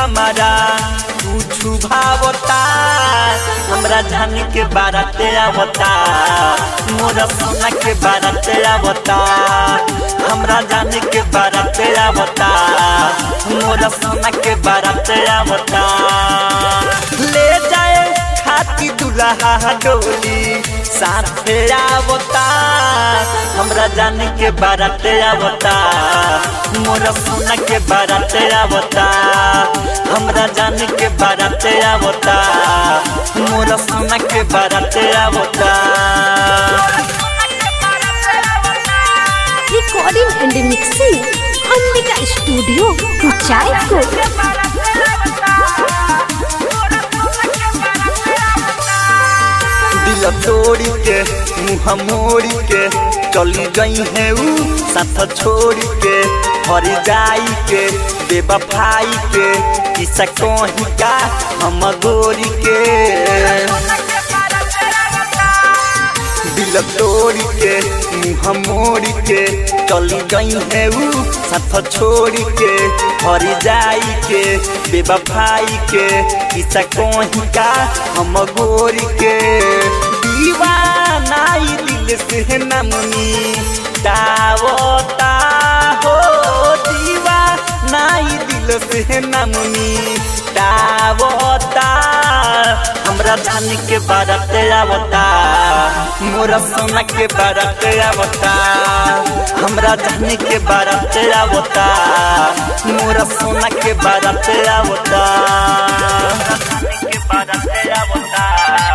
हमारा कुछ भावता हमरा जान के बारात आवता मोरा सोना के बारात आवता हमरा जान के बारात आवता मोरा सोना के बारात आवता ले जाए खाती दुल्हा डोली साथे आवता हमरा जान के बारात आवता मोरा सोना के बारात आवता हमरा जान के बारात आवता मोरा सोना के बारात आवता recording and mixing Ambika studio Kuchaipur दिल तोड़ी के मुँह मोड़ी के चली गई है ऊ साथ छोड़ी के हर जाई के बेबफाई के किसा कहीं का हम गोरी के दिल तोड़ी के मुँह मोड़ी के चली गई है ऊ साथ छोड़ी के हर जाई के बेबफाई के किसा कहीं का हम गोरी के दीवानाई दिल से नमनी दावता हो दीवानाई दिल से नमनी दावता हमरा जान के बारात आवता मोरा सोना के बारात आवता हमरा जान के बारात आवता मोरा सोना के बारात आवता के बारात आवता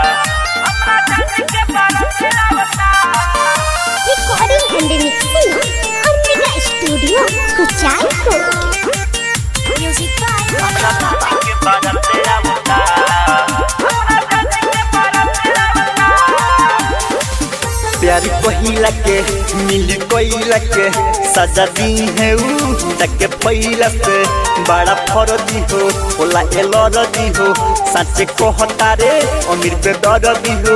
recording and mixing Ambika studio Kuchaipur music by के बारात आवता प्यारी पहिला के मिली कोइला के सजा दी है ऊ तक पहिला से बड़ा फरदी हो होला एलरदी हो सच्चे कहता रे अमीर पे दरदी हो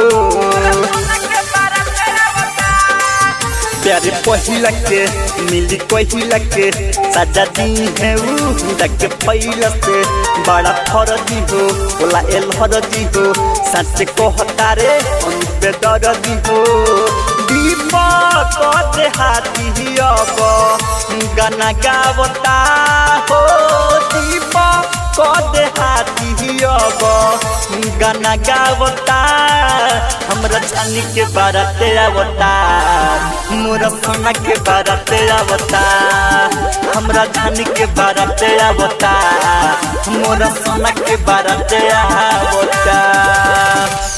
प्यारे पहिला के मिली पहिला के सजा दी है ऊ तक पहिला से बड़ा फरदी हो होला एलहरदी हो सच्चे कहता रे अमीर पे दरदी हो दीपक देहाती अब गाना गावता हो दीपक देहाती अब गाना गावता हमरा जानी के बारात आवता मोरा सोना के बारात आवता हमरा जानी के बारात आवता मोरा सोना के बारात आवता